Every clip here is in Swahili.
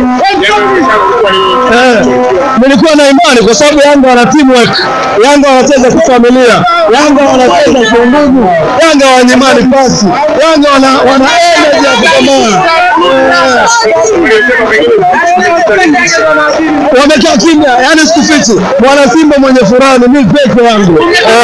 Eh, nilikuwa na imani kwa sababu Yanga wana teamwork, Yanga wanacheza kifamilia, Yanga wanacheza kiundugu, Yanga wanyimani pasi, Yanga wana wana energy ya kupambana. Wamekaa kimya, yani sikufichi, mwana Simba mwenye furaha ni mimi peke yangu.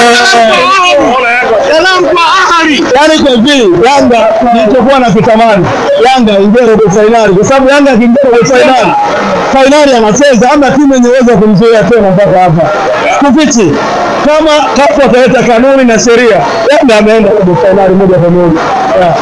Yaani kwa hivi Yanga nilichokuwa nakitamani Yanga ingie robo fainali, kwa sababu Yanga akiingia robo fainali, fainali anacheza, ama timu yenye uwezo wa kumzuia tena mpaka hapa. Kufichi kama kafu ataleta kanuni na sheria, Yanga ameenda robo fainali moja kwa moja. Yeah.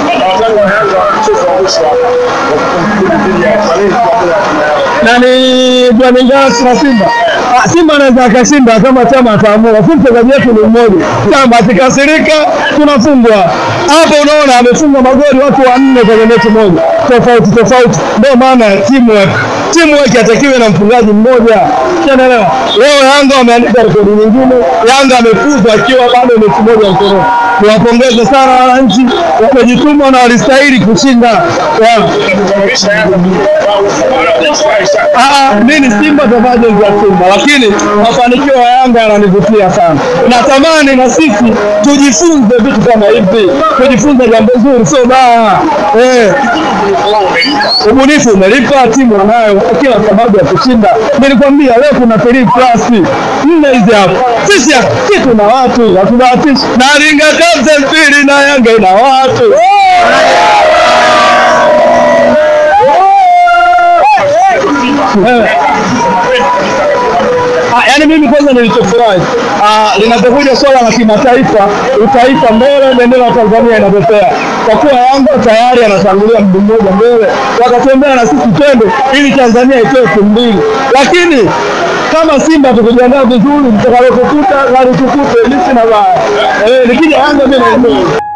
na ni Flamingos na Simba. Ah, Simba anaweza akashinda kama chama ataamua. Sisi mchezaji wetu ni mmoja, chama akikasirika tunafungwa. Hapo unaona amefunga magoli watu wanne kwenye mechi moja tofauti tofauti. Ndio maana teamwork teamwork atakiwe na mfungaji mmoja, unaelewa? Leo Yanga wameandika rekodi nyingine, Yanga amefuzwa akiwa bado mechi moja mkononi. Niwapongeze sana wananchi, wamejituma na walistahili kushinda. Yeah. Ah, mimi ni Simba tofauti za Simba, lakini mafanikio ya Yanga yananivutia sana. Natamani na sisi tujifunze vitu kama hivi, tujifunze jambo zuri, sio baya. Eh, ubunifu umelipa, timu wanayo kila sababu ya kushinda. Nilikwambia leo kuna three plus nne hizi hapo. Sisi sisi tuna watu, hatubahatishi. Na Iringa Kabza mbili na Yanga ina watu. Eh. Ah, yaani mimi kwanza nilichofurahi ah, linapokuja swala la kimataifa, utaifa mbele, bendera ya Tanzania inapepea, kwa kuwa Yanga tayari anatangulia mguu mmoja mbele, wakatembea na sisi twende ili Tanzania itoe timu mbili, lakini kama Simba tukijiandaa vizuri, tutakalokukuta gari tukute, mimi sina baya. Eh, nikija Yanga mimi naelewa.